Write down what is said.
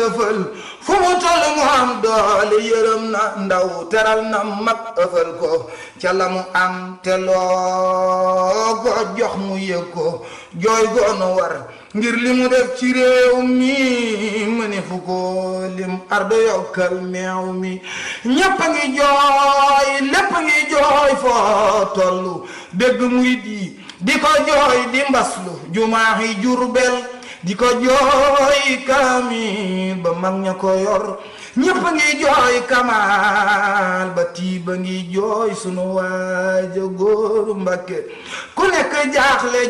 lëfal fu mu toll mu am doole yërëm na ndaw teral na mag ëfal ko ca la mu am te loo ko jox mu yëg ko jooy goonu war ngir li mu def ci réew mi mëni fu ko lim ardo yokkal meew mi ñépp a ngi jooy lépp a ngi jooy foo tollu dégg murit yi di ko jooy di mbaslu jumaaxi Jurbel di ko jooy kaamil ba mag ña ko yor ñépp a ngi jooy kamaal ba tii ba ngi jooy sunu waaja góoru Mbàkke ku nekk jaaxle